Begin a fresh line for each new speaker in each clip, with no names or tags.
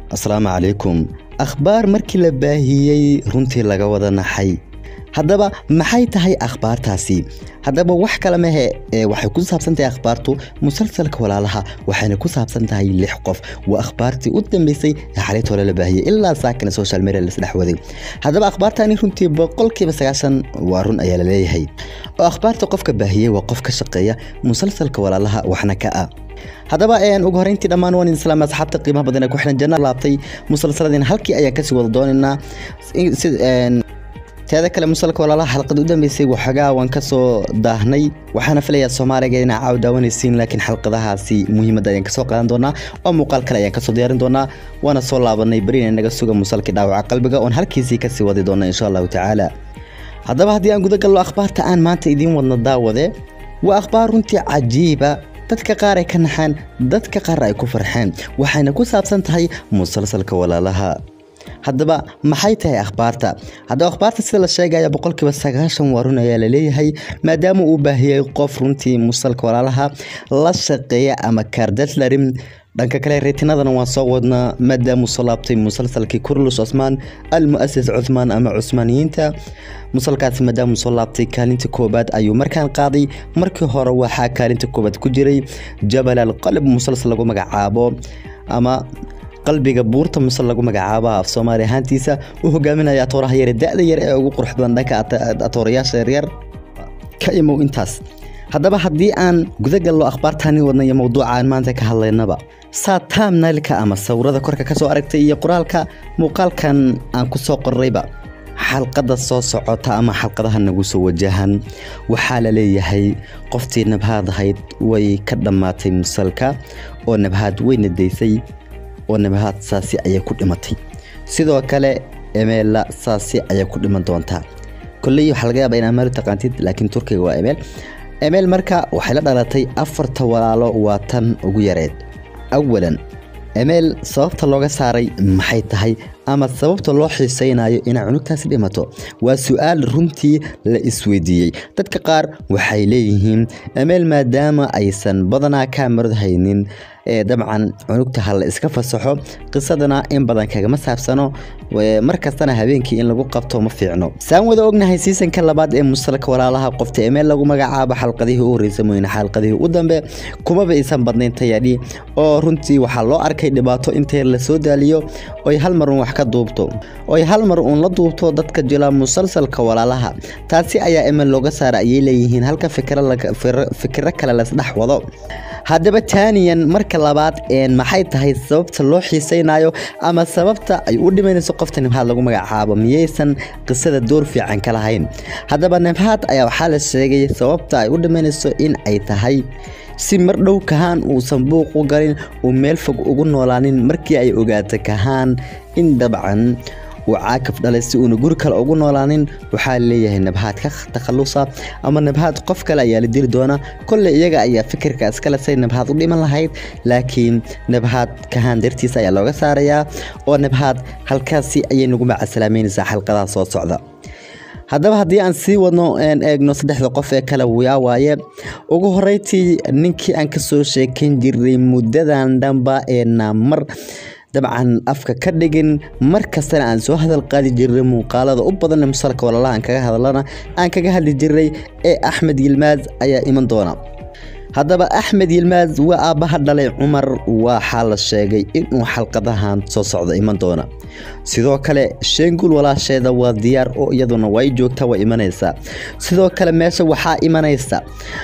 asalaamu calaykum akhbaar markii la baahiyey runtii laga wada naxay haddaba maxay tahay akhbaartaasi haddaba wax kale mehe waxay ku saabsan tahay akhbaartu musalsalka walaalaha waxayna ku saabsan tahay lix qof waa akhbaartii u dambeysay ee xalayta hore la baahiyey ilaa saakana social media lasdhex waday haddaba akhbaartani runtii boqolkiiba sagaashan waa run ayaa la leeyahay oo akhbaarta qofka baahiyey waa qof ka shaqeeya musalsalka walaalaha waxna ka ah haddaba ugu horeyntii dhammaan waan idin salaama asxaabta qiimaha badan ee ku xiran janna laabtay musalsaladeen halkii ayaan kasii wada doonaynaa teeda kale musalka walaalaha xalqada u dambeysay waxoogaa waan kasoo daahnay waxaana filayaa soomaaliga inaa caaw daawanaysiin laakiin xalqadahaasi muhiimadda ayaan kasoo qaadan doonaa oo muuqaal kale ayaan kasoo diyaarin doonaa waana soo laabanay berina naga suga musalkii dhaawaca qalbiga oon halkiisii kasii wadi doona insha allahu tacaala haddaba haddii aan guda gallo akhbaarta aan maanta idiin wadno daawade waa akhbaar runtii cajiiba dadka qaar ay ka naxeen dadka qaar ay ku farxeen waxayna ku saabsan tahay musalsalka walaalaha haddaba maxay tahay akhbaarta haddaba akhbaarta sida la sheegaya boqolkiiba sagaashan waa run ayaa laleeyahay maadaama uu baahiyey qof runtii musalka walaalaha la shaqeeya ama kaardetlarim dhanka kale reetinadana waan soo wadnaa maadaamuu soo laabtay musalsalkii kurlus cusmaan almu'asis cuthmaan ama cusmaaniyiinta musalkaasi maadaamuu soo laabtay kaalinta koobaad ayuu markaan qaaday markii hore waxaa kaalinta koobaad ku jiray jabal alqalb musalsal lagu magacaabo ama qalbiga buurta muse lagu magacaabo af soomaali ahaantiisa uu hogaaminaya atooraha yare da-da yar ee ugu qurux badan dhanka atoorayaasha yaryar ka imow intaas haddaba haddii aan guda gallo akhbaartaani wadna iyo mowduuca aan maanta ka hadlaynaba saa taamnailka ama sawirada korka ka soo aragtay iyo qoraalka muuqaalkan aan ku soo qorrayba xalqadda soo socota ama xalqadaha nagu soo wajahan waxaa la leeyahay qoftii nabhaad ahayd way ka dhammaatay musalka oo nabhaad weyna daysay oo nabahaad saasi ayay ku dhimatay sidoo kale emeella saasi ayay ku dhiman doontaa kolley waxaa laga yaaba in amaal taqaantid laakiin turkiga waa emeel emeel marka waxay la dhalatay afarta walaalo waa tan ugu yareed awalan emeel sababta looga saaray maxay tahay ama sababta loo xiisaynayo inay cunugtaasi dhimato waa su-aal runtii la isweydiiyey dadka qaar waxay leeyihiin emeel maadaama aysan badanaa kaamarad haynin ee dabcan cunugta ha la iska fasaxo qisadana in badan kagama saabsano mar kastana habeenkii in lagu qabto ma fiicno saan wada ognahay siisanka labaad ee musalka walaalaha qofta emeel lagu magacaabo xalqadihii u horreysa mooyne xalqadihii u dambe kumaba aysan badnayn tayadhi oo runtii waxaa loo arkay dhibaato intee la soo daaliyo oy hal mar uun wax ka duubto oy hal mar uun la duubto dadka jila musalsalka walaalaha taasi ayaa emeel looga saara ayay leeyihiin halka fikiro kale lasdhex wado haddaba taaniyan marka labaad maxay tahay sababta loo xiisaynayo ama sababta ay u dhimanayso qofta nabhaad lagu magacaabo miyaysan qisada door fiican ka lahayn haddaba nabhaad ayaa waxaa la sheegay sababta ay u dhimanayso in ay tahay si mar dhow kahaan uusan buuq u galin uu meel fog ugu noolaanin markii ay ogaato kahaan in dabcan uu caakaf dhalay si uuna guri kale ugu noolaanin waxaa leeyahay nabhaad ka takhalusa ama nabhaad qof kale ayaa la dili doona kolley iyaga ayaa fikirka iskale say nabhaad u dhiman lahayd laakiin nabhaad kahaan dartiisa ayaa looga saarayaa oo nabhaad halkaasi ayay nagu macasalaameynaysaa xalqadaha soo socda haddaba haddii aan sii wadno eegno saddexda qof ee kale wuyaa waaye ugu horreyntii ninkii aan ka soo sheekayn jiray muddadan dhanba ee naamar dabcan afka ka dhigin mar kastana aan soo hadal qaadi jiray muuqaalada u badan musalka walaalaha aan kaga hadlana aan kaga hadli jiray ee axmed yilmaaz ayaa iman doona haddaba axmed yilmaaz waa aabbaha dhalay cumar waxaa la sheegay inuu xalqadahan soo socdo iman doona sidoo kale sheengul walaasheeda waa diyaar oo iyaduna way joogtaa waa imanaysaa sidoo kale meesha waxaa imanaysa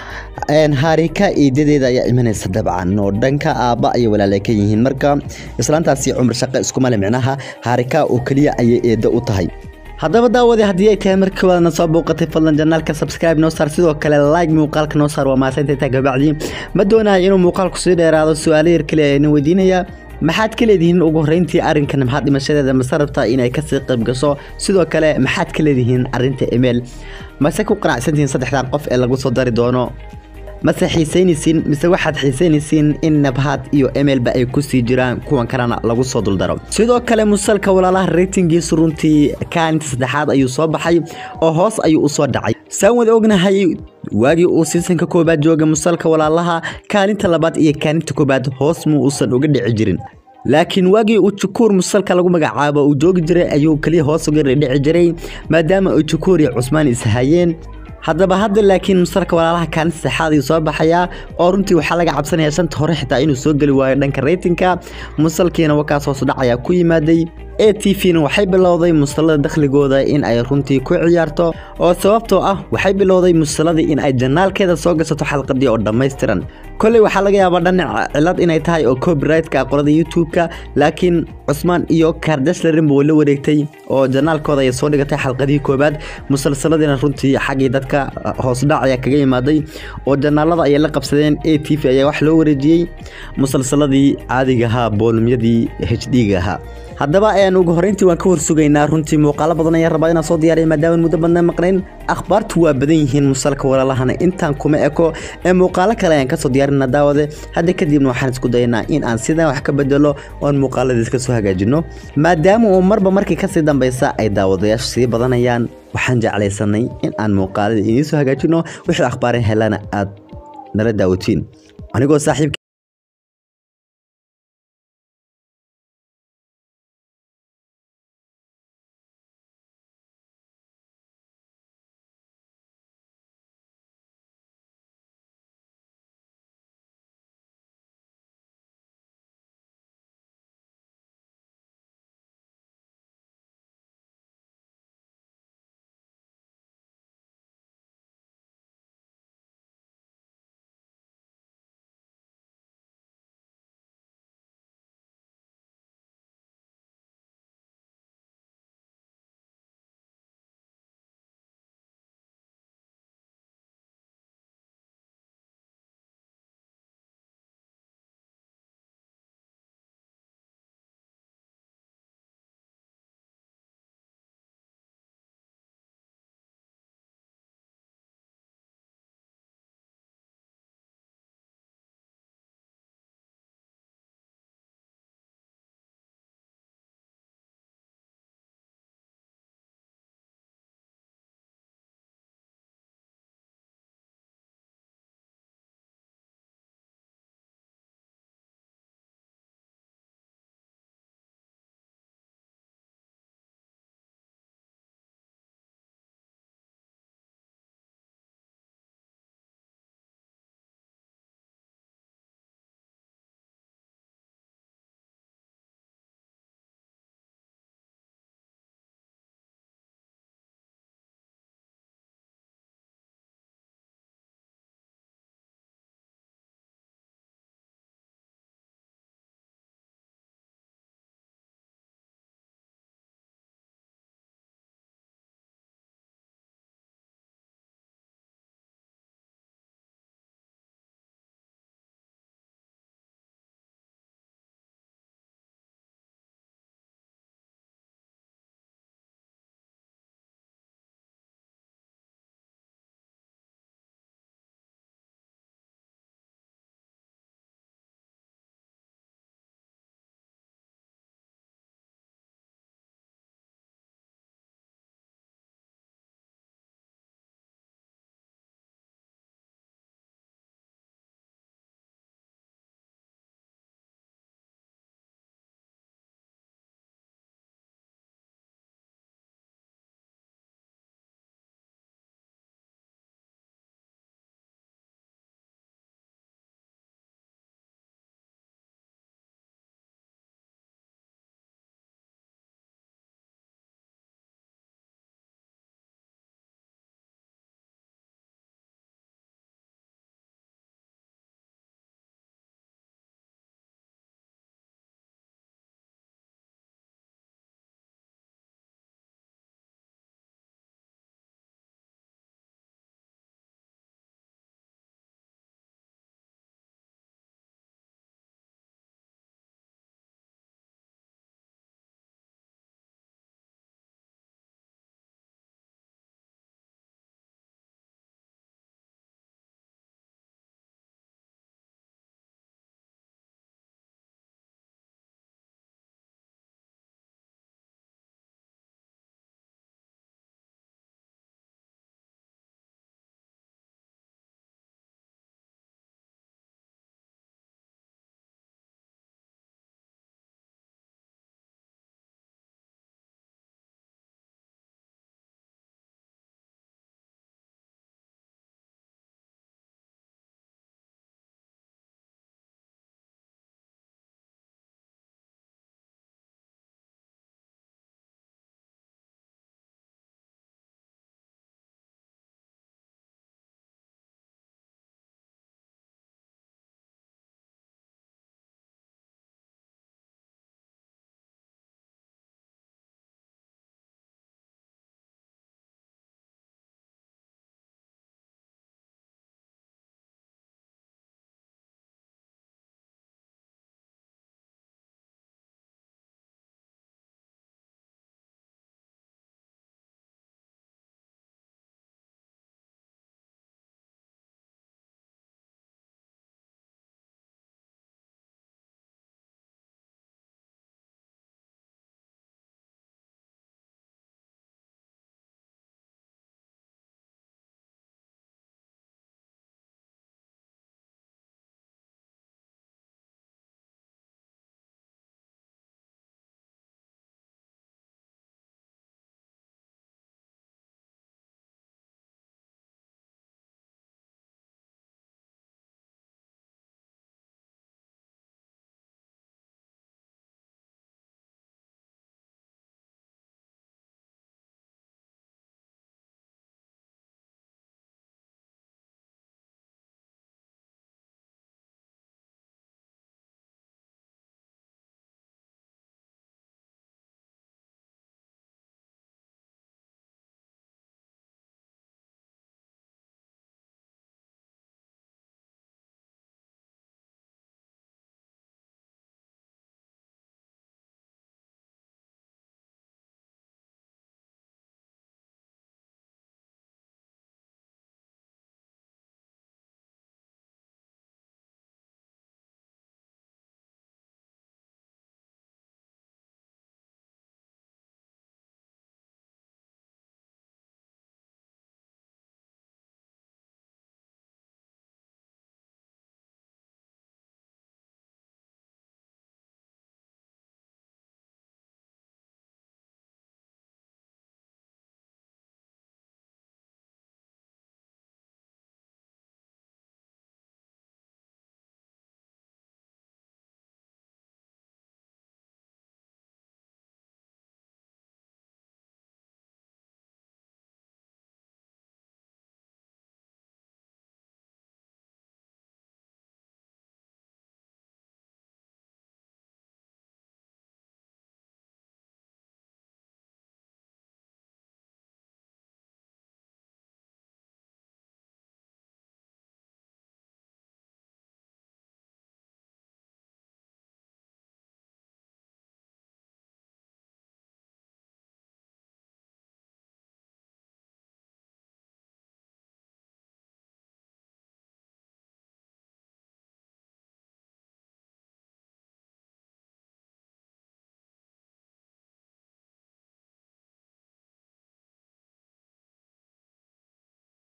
haarika eedadeeda ayaa imanaysa dabcan oo dhanka aabba ayay walaala ka yihiin marka islaantaasi cumar shaqe iskumale micnaha haarika oo keliya ayay eeddo u tahay haddaba daawade haddii ay tahay markii waadna soo bouqatay fadlan janaalka subscribe noo saar sidoo kale like muuqaalka noo saar waa maasanta intaa gabacdii ma doonayo inuu muuqaalku sii dheeraado su-aalo yar kaliya ayna weydiinayaa maxaad ka leedihiin ugu horreyntii arrinkan maxaad dhimashadeeda mase rabtaa inay kasii qayb gasho sidoo kale maxaad ka leedihiin arrinta emeel mase ku qanacsantihiin saddexdan qof ee lagu soo dari doono mase xiisaynaysiin mise waxaad xiisaynaysiin in nabhaad iyo emelba ay ku sii jiraan kuwan kalena lagu soo duldaro sidoo kale musalka walaalaha reytingiisu runtii kaalinta saddexaad ayuu soo baxay oo hoos ayuu u soo dhacay saan wada ognahay waagii uu siisanka koobaad jooga musalka walaalaha kaalinta labaad iyo kaalinta koobaad hoos muu uusan uga dhici jirin laakiin waagii uu jukuur musalka lagu magacaabo uu joogi jiray ayuu keliya hoos uga dhici jiray maadaama uu jukuur iyo cusmaan ishayeen haddaba hadda laakiin musalka walaalaha kaalin saddexaad ayuu soo baxayaa oo runtii waxaa laga cabsanaya shanta hore xitaa inuu soo geli waayo dhanka reytinka musalkiina wakaas hoos udhac ayaa ku yimaaday a t v-na waxay bilowday musalada dakhligooda in ay runtii ku ciyaarto oo sababtoo ah waxay bilowday musaladii in ay janaalkeeda soo gasato xalqadii oo dhammaystiran kolley waxaa laga yaabaa dhanac cilad inay tahay oo copyright-ka qolada youtube-ka laakiin cusmaan iyo kardashlarinba way la wareegtay oo janaalkooda ayay soo dhigatay xalqadihii koobaad musalsaladiina runtii xaggii dadka hoosdhac ayaa kaga yimaaday oo janaalada ayay la qabsadeen a t v ayaa wax loo wareejiyey musalsaladii caadiga ahaa boolumyadii h d-ga ahaa haddaba ayaan ugu horreyntii waan ka horsugaynaa runtii muuqaalo badan ayaan rabaa inaan soo diyaariya maadaama muddo badna maqnayn akhbaartu waa badan yihiin musalka walaalahana intaan kuma eko ee muuqaalo kale ayaan kasoo diyaarina daawade hadda kadibna waxaan isku dayanaa in aan sidan wax ka bedelo oon muuqaaladiis kasoo hagaajino maadaama uu marba markii kasii dambaysa ay daawadayaashu sii badanayaan waxaan jeclaysanay in aan muuqaalada idiin soo hagaajino wixii akhbaaran helana aad nala daawatiin anigoo saaxiibka